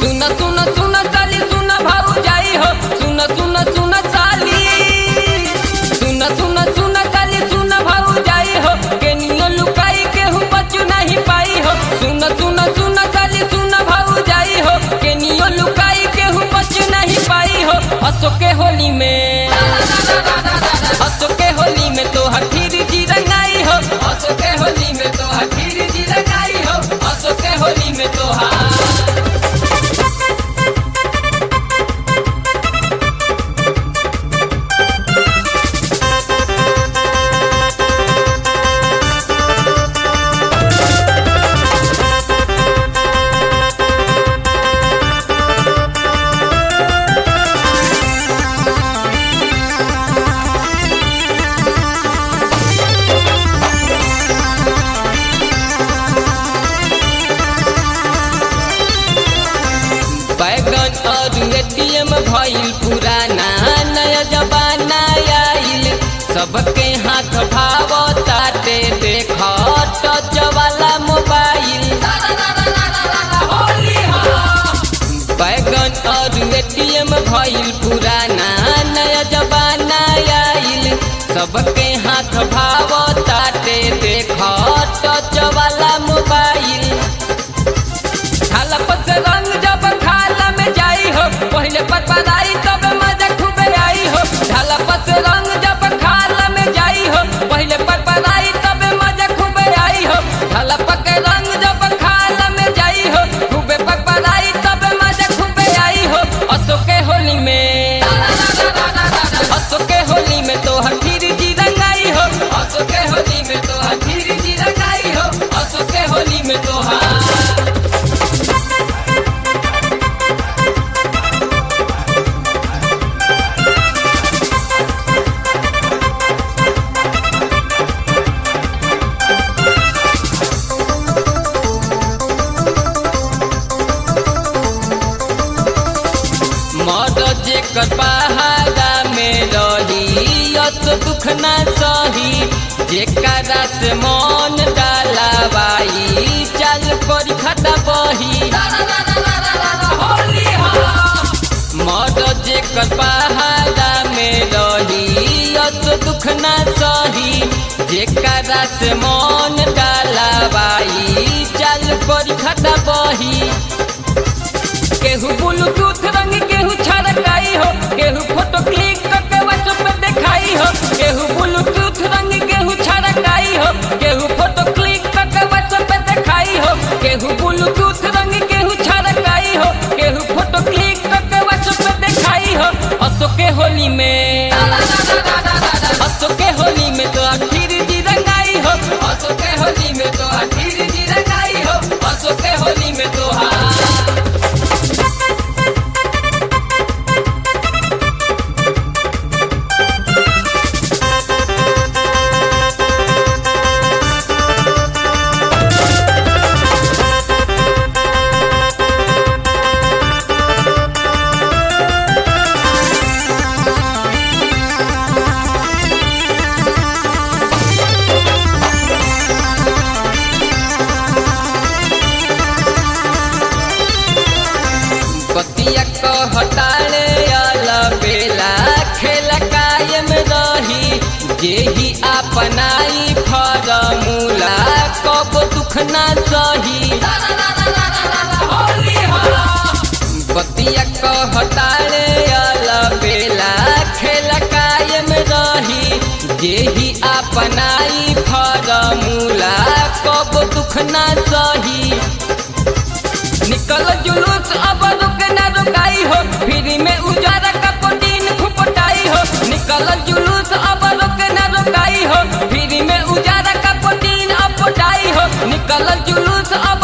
सुन सुन सुन साली सुन भाऊ जाई हो सुन सुन सुन साली सुन सुन सुन साली सुन भाऊ जाई हो केनियो लुकाई केहू बचू नहीं पाई हो सुन सुन सुन साली सुन भाऊ जाई हो केनियो लुकाई केहू बचू नहीं पाई हो हंसो के होली में हंसो के होली में तो हठीर जी रंगाई हो हंसो के होली में तो हठीर जी रंगाई हो हंसो के होली में तो हाँ बैगन और एटीएम भइल पुराना नया जमाना आइल सबके हाथ भाव ताटे देख टच वाला मोबाइल बैगन और एटीएम भइल पुराना नया जमाना आइल सबके हाथ भाव ताटे देख टच वाला मोबाइल खाला पत रंग जब खाला में जाई हो पहले पर पराई तब मजा खूबे आई हो खाला पत रंग जब खाला में जाई हो पहले पर पराई तब मजा खूबे आई हो खाला पक रंग जब खाला में जाई हो खूबे पर पराई तब मजा खूबे आई हो असो के होली में असो के होली में तो हठीर जी रंगाई हो असो के होली में तो हठीर जी रंगाई हो असो के होली में तो हाँ मद जेकर पहाड़ा में रही अत दुख न सही जेकरा से मन डालाबाई चल कर खटा बही मद जेकर पहाड़ा में रही अत दुख न सही जेकरा से मन डालाबाई चल कर खटा बही केहू ब्लूटूथ रंग केहू छरकाई हो केहू फोटो क्लिक करके व्हाट्सएप पे दिखाई हो केहू ब्लूटूथ रंग केहू छरकाई हो केहू फोटो क्लिक करके व्हाट्सएप पे दिखाई हो केहू ब्लूटूथ रंग केहू छरकाई हो केहू फोटो क्लिक करके व्हाट्सएप पे दिखाई हो असो के होली में असो के होली में तो आखिर जी रंगाई हो असो के होली में तो आखिर जी रंगाई हो असो के होली में तो हाँ बतिया को हटाले आला बेला खेल कायम रही जेही अपनाई फरमूला कब दुख ना सही बतिया को हटाले आला बेला खेल कायम रही जेही अपनाई फरमूला कब दुख ना सही निकल जुलूस अब रुक न रुकाई हो फ्री में उजारा का प्रोटीन खुपटाई हो निकल जुलूस अब रुक न रुकाई हो फ्री में उजारा का प्रोटीन अपटाई हो निकल जुलूस अब